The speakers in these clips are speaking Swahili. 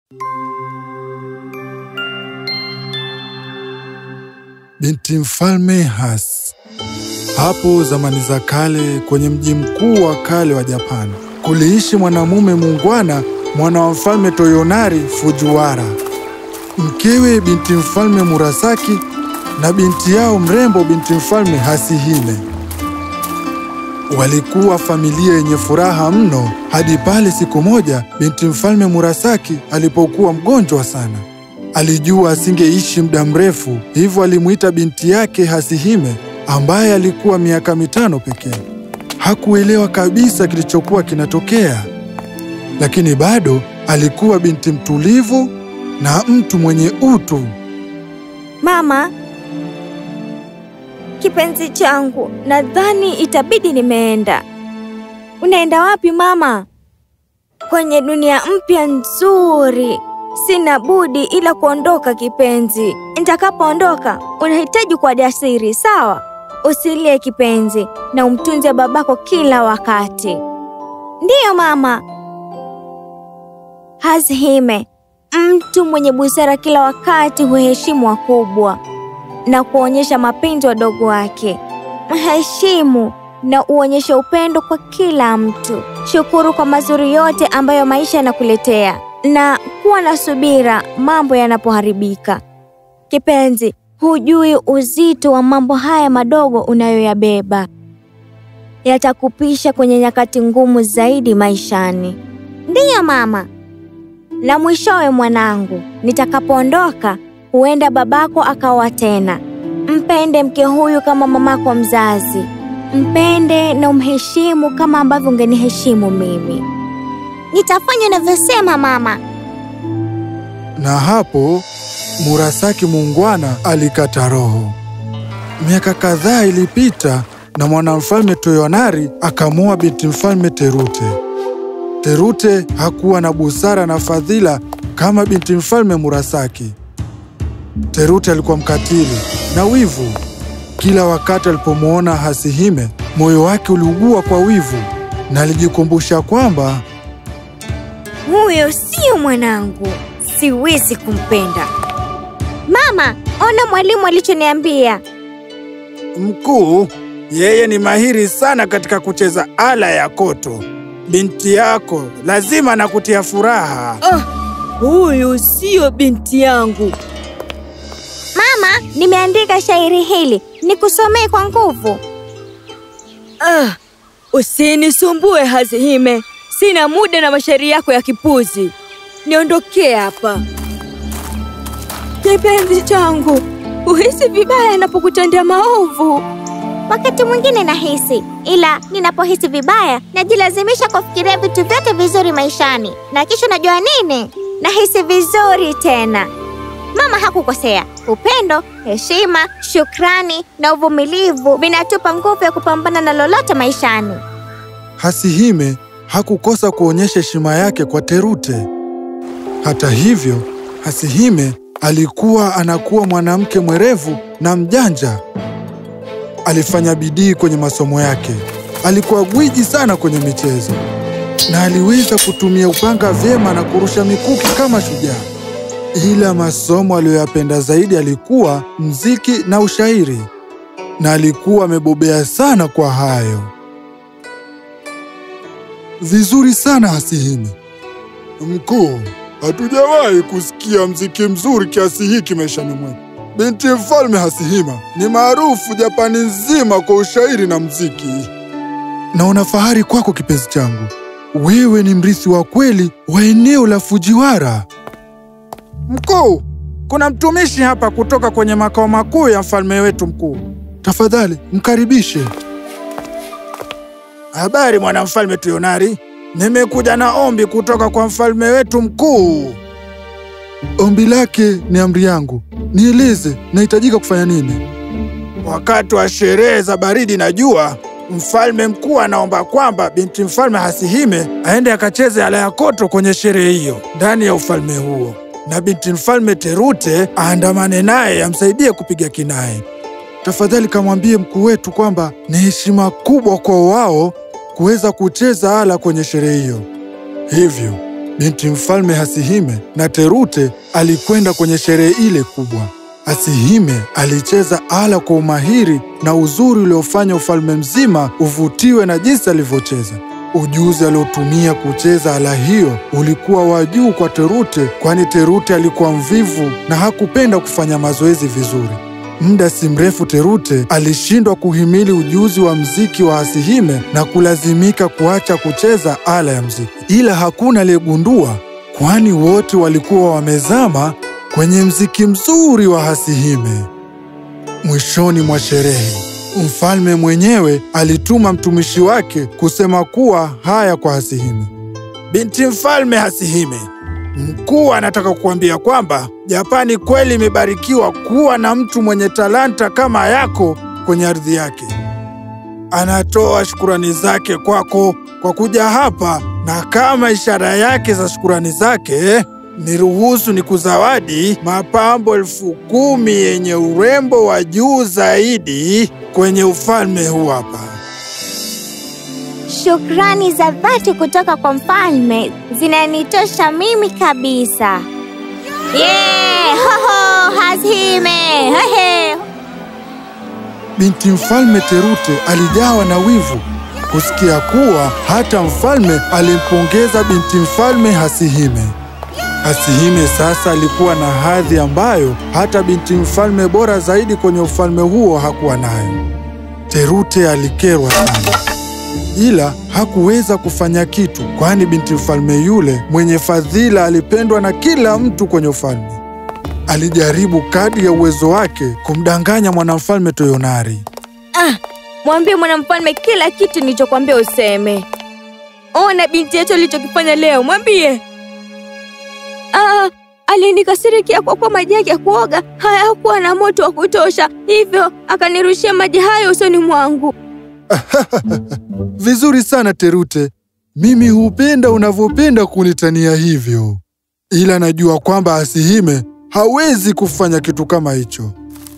Binti mfalme Has. Hapo zamani za kale, kwenye mji mkuu wa kale wa Japani, kuliishi mwanamume muungwana, mwana wa mfalme Toyonari Fujiwara, mkewe binti mfalme Murasaki na binti yao mrembo binti mfalme Hasihime. Walikuwa familia yenye furaha mno hadi pale siku moja binti mfalme Murasaki alipokuwa mgonjwa sana. Alijua asingeishi muda mrefu, hivyo alimuita binti yake Hasihime ambaye alikuwa miaka mitano pekee. Hakuelewa kabisa kilichokuwa kinatokea, lakini bado alikuwa binti mtulivu na mtu mwenye utu. Mama, kipenzi changu, nadhani itabidi nimeenda. Unaenda wapi mama? Kwenye dunia mpya nzuri. Sina budi ila kuondoka kipenzi. Nitakapoondoka, unahitaji kuwa jasiri, sawa? Usilie kipenzi, na umtunze babako kila wakati. Ndiyo mama. Hasihime, mtu mwenye busara kila wakati huheshimu wakubwa na kuonyesha mapenzi wadogo wake. Mheshimu na uonyeshe upendo kwa kila mtu. Shukuru kwa mazuri yote ambayo maisha yanakuletea na kuwa na subira mambo yanapoharibika. Kipenzi, hujui uzito wa mambo haya madogo unayoyabeba. Yatakupisha kwenye nyakati ngumu zaidi maishani. Ndiyo mama. Na mwishowe mwanangu, nitakapoondoka, huenda babako akaoa tena. Mpende mke huyu kama mamako mzazi. Mpende na umheshimu kama ambavyo ungeniheshimu mimi. Nitafanya unavyosema mama. Na hapo Murasaki muungwana alikata roho. Miaka kadhaa ilipita na mwanamfalme Toyonari akamwoa binti mfalme Terute. Terute hakuwa na busara na fadhila kama binti mfalme Murasaki. Terute alikuwa mkatili na wivu. Kila wakati alipomwona Hasihime, moyo wake uliugua kwa wivu na alijikumbusha kwamba Huyo sio mwanangu, siwezi kumpenda. Mama, ona mwalimu alichoniambia. Mkuu, yeye ni mahiri sana katika kucheza ala ya koto. Binti yako lazima nakutia furaha. Ah, huyu siyo binti yangu. Mama, nimeandika shairi hili, nikusomee kwa nguvu. Ah, usinisumbue Hazihime, sina muda na mashairi yako ya kipuzi. Niondokee hapa. Kipenzi changu, uhisi vibaya napokutendea maovu. Wakati mwingine nahisi, ila ninapohisi vibaya najilazimisha kufikiria vitu vyote vizuri maishani, na kisha najua nini, nahisi vizuri tena. Mama hakukosea. Upendo, heshima, shukrani na uvumilivu vinatupa nguvu ya kupambana na lolote maishani. Hasihime hakukosa kuonyesha heshima yake kwa Terute. Hata hivyo, Hasihime alikuwa anakuwa mwanamke mwerevu na mjanja. Alifanya bidii kwenye masomo yake. Alikuwa gwiji sana kwenye michezo na aliweza kutumia upanga vyema na kurusha mikuki kama shujaa. Ila masomo aliyoyapenda zaidi alikuwa mziki na ushairi, na alikuwa amebobea sana kwa hayo. Vizuri sana Hasihime. Mkuu, hatujawahi kusikia mziki mzuri kiasi hiki maishani mwetu. Binti mfalme Hasihima ni maarufu Japani nzima kwa ushairi na mziki. Naona fahari kwako kipenzi changu. Wewe ni mrithi wa kweli wa eneo la Fujiwara. Mkuu, kuna mtumishi hapa kutoka kwenye makao makuu ya mfalme wetu mkuu. Tafadhali mkaribishe. Habari mwanamfalme Toyonari, nimekuja na ombi kutoka kwa mfalme wetu mkuu. Ombi lake ni amri yangu. Nieleze, nahitajika kufanya nini? Wakati wa sherehe za baridi na jua, mfalme mkuu anaomba kwamba binti mfalme Hasihime aende akacheze ala ya koto kwenye sherehe hiyo ndani ya ufalme huo, na binti mfalme Terute aandamane naye amsaidie kupiga kinai. Tafadhali kamwambie mkuu wetu kwamba ni heshima kubwa kwa wao kuweza kucheza ala kwenye sherehe hiyo. Hivyo binti mfalme Hasihime na Terute alikwenda kwenye sherehe ile kubwa. Hasihime alicheza ala kwa umahiri na uzuri uliofanya ufalme mzima uvutiwe na jinsi alivyocheza. Ujuzi aliotumia kucheza ala hiyo ulikuwa wa juu kwa Terute, kwani Terute alikuwa mvivu na hakupenda kufanya mazoezi vizuri. Muda si mrefu Terute alishindwa kuhimili ujuzi wa mziki wa Hasihime na kulazimika kuacha kucheza ala ya mziki, ila hakuna aliyegundua, kwani wote walikuwa wamezama kwenye mziki mzuri wa Hasihime. Mwishoni mwa sherehe, mfalme mwenyewe alituma mtumishi wake kusema kuwa haya kwa Hasihime. Binti mfalme Hasihime, mkuu anataka kukuambia kwamba Japani kweli imebarikiwa kuwa na mtu mwenye talanta kama yako kwenye ardhi yake. Anatoa shukurani zake kwako kwa kuja hapa, na kama ishara yake za shukurani zake, niruhusu ni kuzawadi mapambo elfu kumi yenye urembo wa juu zaidi kwenye ufalme huu hapa. Shukrani za dhati kutoka kwa mfalme zinanitosha mimi kabisa. Yeah! Hoho! Hasihime! Hehe! Binti mfalme Terute alijawa na wivu kusikia kuwa hata mfalme alimpongeza binti mfalme Hasihime. Hasihime sasa alikuwa na hadhi ambayo hata binti mfalme bora zaidi kwenye ufalme huo hakuwa nayo. Terute alikerwa sana, ila hakuweza kufanya kitu, kwani binti mfalme yule mwenye fadhila alipendwa na kila mtu kwenye ufalme. Alijaribu kadri ya uwezo wake kumdanganya mwanamfalme Toyonari. Ah, mwambie mwanamfalme kila kitu nilichokwambia useme. Ona binti yetu alichokifanya leo, mwambie. Ah, alinikasirikia kwa kuwa maji yake ya kuoga hayakuwa na moto wa kutosha, hivyo akanirushia maji hayo usoni mwangu. Vizuri sana Terute, mimi hupenda unavyopenda kunitania hivyo, ila najua kwamba Hasihime hawezi kufanya kitu kama hicho.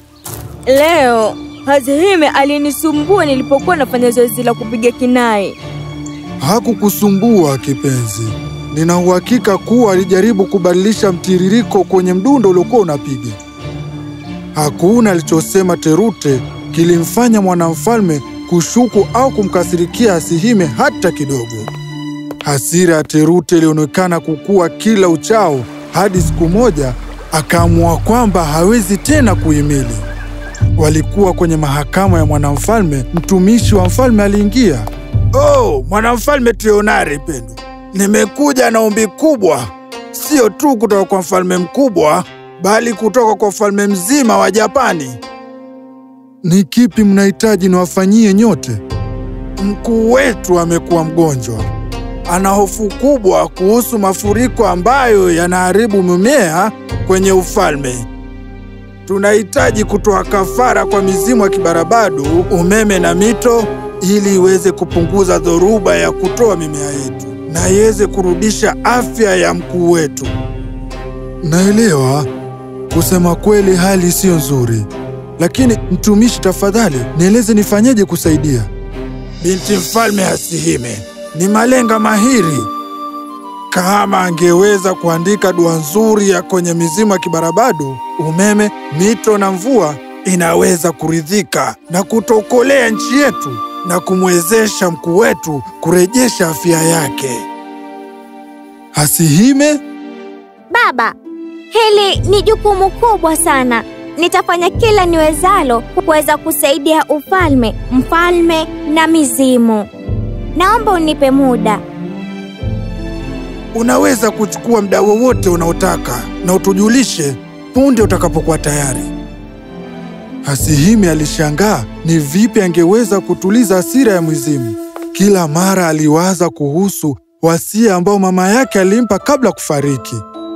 Leo Hasihime alinisumbua nilipokuwa nafanya zoezi la kupiga kinai. Hakukusumbua kipenzi, nina uhakika kuwa alijaribu kubadilisha mtiririko kwenye mdundo uliokuwa unapiga. Hakuna alichosema Terute kilimfanya mwanamfalme kushuku au kumkasirikia Hasihime hata kidogo. Hasira ya Terute ilionekana kukua kila uchao hadi siku moja akaamua kwamba hawezi tena kuhimili. Walikuwa kwenye mahakama ya mwanamfalme. Mtumishi wa mfalme aliingia. Oh, mwanamfalme Tionari Pendo, nimekuja na ombi kubwa, sio tu kutoka kwa mfalme mkubwa, bali kutoka kwa ufalme mzima wa Japani. Ni kipi mnahitaji niwafanyie nyote? Mkuu wetu amekuwa mgonjwa, ana hofu kubwa kuhusu mafuriko ambayo yanaharibu mimea kwenye ufalme. Tunahitaji kutoa kafara kwa mizimu ya kibarabadu, umeme na mito, ili iweze kupunguza dhoruba ya kutoa mimea yetu na iweze kurudisha afya ya mkuu wetu. Naelewa. Kusema kweli, hali siyo nzuri, lakini mtumishi, tafadhali nieleze nifanyeje kusaidia. Binti mfalme Hasihime ni malenga mahiri. Kama angeweza kuandika dua nzuri ya kwenye mizimu ya kibarabadu, umeme, mito na mvua, inaweza kuridhika na kutokolea nchi yetu na kumwezesha mkuu wetu kurejesha afya yake. Hasihime, Baba, hili ni jukumu kubwa sana. Nitafanya kila niwezalo kuweza kusaidia ufalme, mfalme na mizimu. Naomba unipe muda. Unaweza kuchukua muda wowote unaotaka na utujulishe punde utakapokuwa tayari. Hasihime alishangaa ni vipi angeweza kutuliza hasira ya mwizimu. Kila mara aliwaza kuhusu wasia ambao mama yake alimpa kabla kufariki.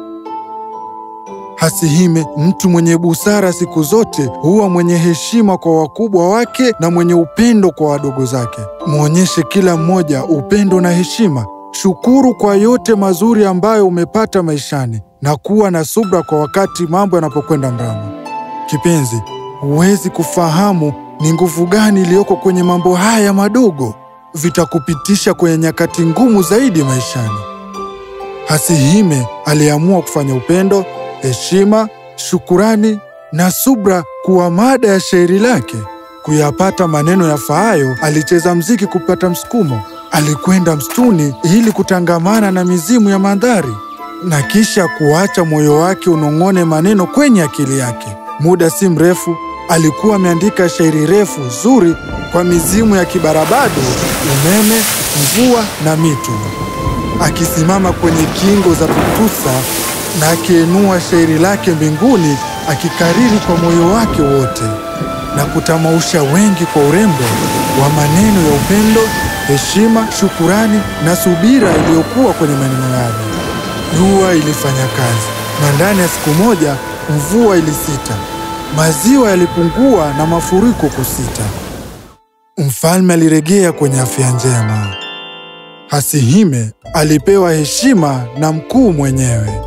Hasihime, mtu mwenye busara siku zote, huwa mwenye heshima kwa wakubwa wake na mwenye upendo kwa wadogo zake. Mwonyeshe kila mmoja upendo na heshima. Shukuru kwa yote mazuri ambayo umepata maishani na kuwa na subra kwa wakati mambo yanapokwenda mrama. Kipenzi, huwezi kufahamu ni nguvu gani iliyoko kwenye mambo haya madogo. Vitakupitisha kwenye nyakati ngumu zaidi maishani. Hasihime aliamua kufanya upendo, heshima, shukurani na subra kuwa mada ya shairi lake. Kuyapata maneno yafaayo, alicheza mziki kupata msukumo. Alikwenda msituni ili kutangamana na mizimu ya mandhari na kisha kuacha moyo wake unong'one maneno kwenye akili yake. Muda si mrefu alikuwa ameandika shairi refu zuri kwa mizimu ya kibarabado, umeme, mvua na mito. Akisimama kwenye kingo za Tutusa na akiinua shairi lake mbinguni, akikariri kwa moyo wake wote na kutamausha wengi kwa urembo wa maneno ya upendo, heshima, shukurani na subira iliyokuwa kwenye maneno yale. Dua ilifanya kazi, na ndani ya siku moja mvua ilisita, maziwa yalipungua na mafuriko kusita. Mfalme alirejea kwenye afya njema. Hasihime alipewa heshima na mkuu mwenyewe.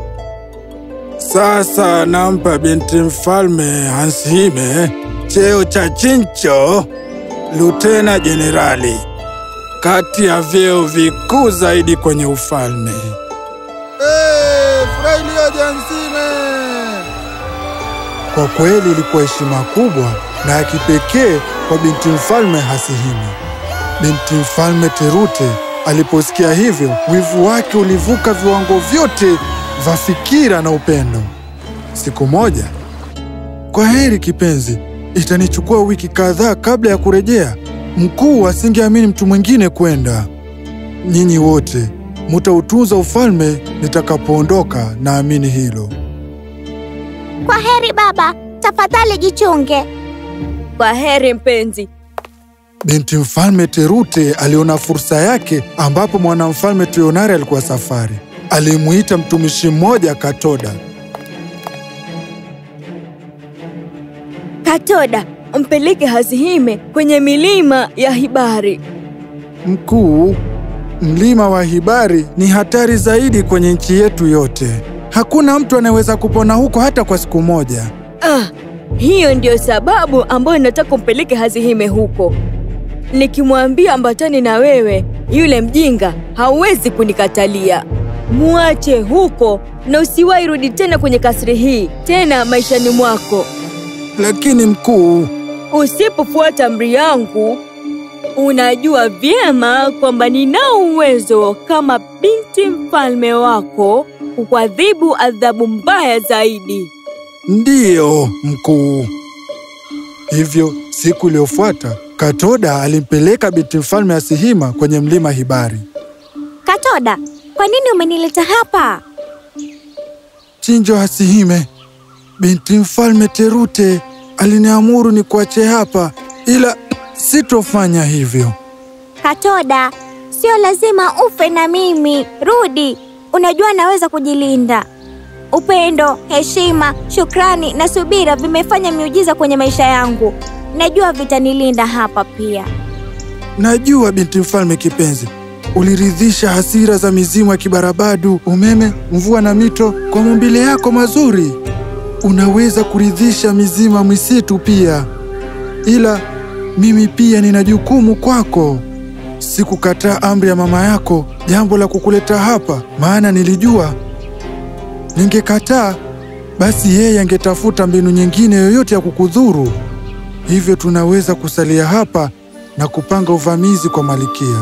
Sasa nampa binti mfalme Hasihime cheo cha chincho lutena jenerali, kati ya vyeo vikuu zaidi kwenye ufalme. Hey, furaha iliyoje Hasihime! Kwa kweli ilikuwa heshima kubwa na ya kipekee kwa binti mfalme Hasihime. Binti mfalme Terute aliposikia hivyo, wivu wake ulivuka viwango vyote vya fikira na upendo. Siku moja, kwa heri kipenzi, itanichukua wiki kadhaa kabla ya kurejea. Mkuu asingeamini mtu mwingine kwenda. Nyinyi wote mutautunza ufalme nitakapoondoka, naamini hilo. Kwa heri baba, tafadhali jichunge. Kwa heri mpenzi. Binti mfalme Terute aliona fursa yake ambapo mwanamfalme Tuyonari alikuwa safari. Alimuita mtumishi mmoja Katoda. Katoda, mpeleke Hasihime kwenye milima ya Hibari. Mkuu, mlima wa Hibari ni hatari zaidi kwenye nchi yetu yote. Hakuna mtu anayeweza kupona huko hata kwa siku moja. Ah, hiyo ndiyo sababu ambayo nataka umpeleke Hasihime huko. Nikimwambia ambatane na wewe, yule mjinga hauwezi kunikatalia. Muache huko na usiwahi rudi tena kwenye kasri hii tena maishani mwako. Lakini mkuu, Usipofuata amri yangu, unajua vyema kwamba ninao uwezo kama binti mfalme wako kukuadhibu adhabu mbaya zaidi. ndiyo mkuu. Hivyo siku iliyofuata Katoda alimpeleka binti mfalme Asihima kwenye mlima Hibari. Katoda, kwa nini umenileta hapa? Chinjo Hasihime, binti mfalme Terute aliniamuru ni kuache hapa, ila sitofanya hivyo. Katoda, sio lazima ufe na mimi. Rudi, unajua naweza kujilinda. Upendo, heshima, shukrani na subira vimefanya miujiza kwenye maisha yangu. Najua vitanilinda hapa pia. Najua binti mfalme kipenzi, uliridhisha hasira za mizimu ya kibarabadu, umeme, mvua na mito kwa maumbile yako mazuri. Unaweza kuridhisha mizimu ya misitu pia, ila mimi pia nina jukumu kwako. Sikukataa amri ya mama yako, jambo la kukuleta hapa, maana nilijua ningekataa, basi yeye angetafuta mbinu nyingine yoyote ya kukudhuru. Hivyo tunaweza kusalia hapa na kupanga uvamizi kwa Malikia.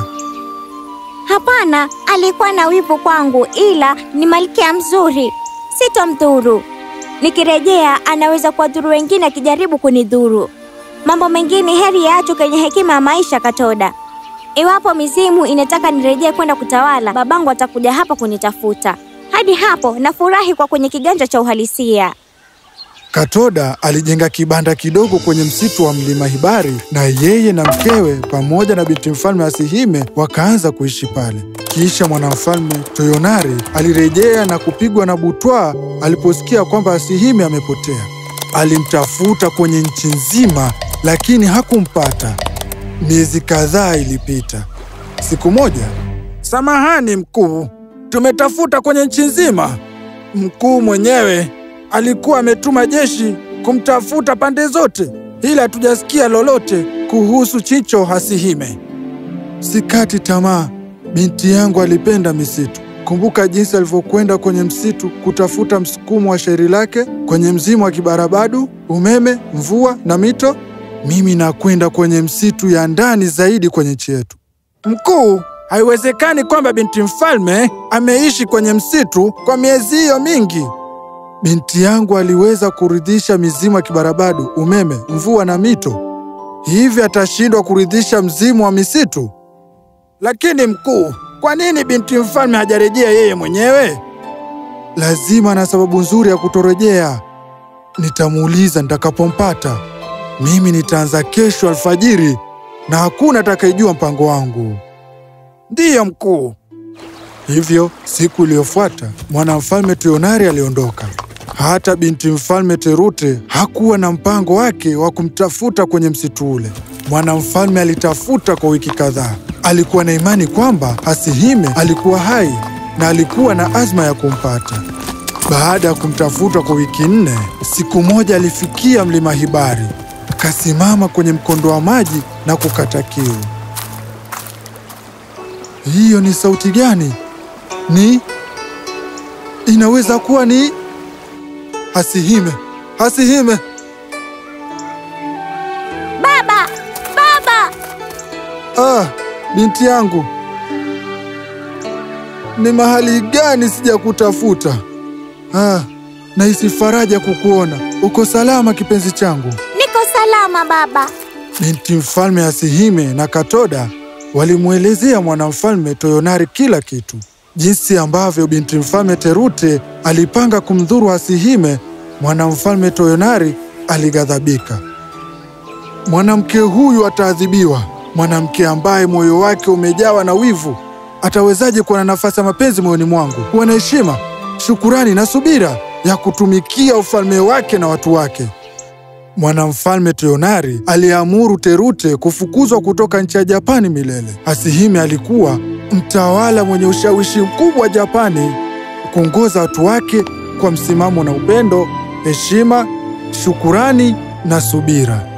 Hapana, alikuwa na wivu kwangu, ila ni malkia mzuri, sitomdhuru. Nikirejea anaweza kuwadhuru wengine akijaribu kunidhuru. Mambo mengine heri yaachwe kwenye hekima ya maisha, Katoda. Iwapo mizimu inataka nirejee kwenda kutawala, babangu atakuja hapa kunitafuta. Hadi hapo nafurahi kwa kwenye kiganja cha uhalisia. Katoda alijenga kibanda kidogo kwenye msitu wa mlima Hibari, na yeye na mkewe pamoja na binti mfalme Asihime wakaanza kuishi pale. Kisha mwanamfalme Toyonari alirejea na kupigwa na butwaa aliposikia kwamba Asihime amepotea. Alimtafuta kwenye nchi nzima, lakini hakumpata. Miezi kadhaa ilipita. Siku moja Samahani mkuu, tumetafuta kwenye nchi nzima. Mkuu mwenyewe alikuwa ametuma jeshi kumtafuta pande zote, ila hatujasikia lolote kuhusu Chincho Hasihime. Sikati tamaa. Binti yangu alipenda misitu, Kumbuka jinsi alivyokwenda kwenye msitu kutafuta msukumo wa shairi lake kwenye mzimu wa kibarabadu, umeme, mvua na mito. Mimi nakwenda kwenye msitu ya ndani zaidi kwenye nchi yetu. Mkuu, haiwezekani kwamba binti mfalme ameishi kwenye msitu kwa miezi hiyo mingi. Binti yangu aliweza kuridhisha mizimu ya kibarabadu, umeme, mvua na mito, hivi atashindwa kuridhisha mzimu wa misitu? Lakini mkuu, kwa nini binti mfalme hajarejea yeye mwenyewe? Lazima na sababu nzuri ya kutorejea. Nitamuuliza nitakapompata. Mimi nitaanza kesho alfajiri na hakuna atakayejua mpango wangu. Ndiyo mkuu. Hivyo siku iliyofuata mwanamfalme Tuyonari aliondoka. Hata binti mfalme Terute hakuwa na mpango wake wa kumtafuta kwenye msitu ule. Mwanamfalme alitafuta kwa wiki kadhaa. Alikuwa na imani kwamba Hasihime alikuwa hai na alikuwa na azma ya kumpata. Baada ya kumtafuta kwa wiki nne, siku moja alifikia mlima Hibari, akasimama kwenye mkondo wa maji na kukata kiu. Hiyo ni sauti gani? Ni inaweza kuwa ni Hasihime. Hasihime, Baba, baba! ah, binti yangu, ni mahali gani sijakutafuta? Ah, nahisi faraja kukuona. Uko salama kipenzi changu? Niko salama baba. Binti mfalme Hasihime na Katoda walimwelezea mwanamfalme Toyonari kila kitu, jinsi ambavyo binti mfalme Terute alipanga kumdhuru Hasihime. Mwanamfalme Toyonari alighadhabika. Mwanamke huyu ataadhibiwa. Mwanamke ambaye moyo wake umejawa na wivu atawezaje kuwa na nafasi ya mapenzi moyoni mwangu, kuwa na heshima, shukurani na subira ya kutumikia ufalme wake na watu wake? Mwanamfalme Toyonari aliamuru Terute kufukuzwa kutoka nchi ya Japani milele. Hasihime alikuwa mtawala mwenye ushawishi mkubwa wa Japani, kuongoza watu wake kwa msimamo na upendo, heshima, shukurani na subira.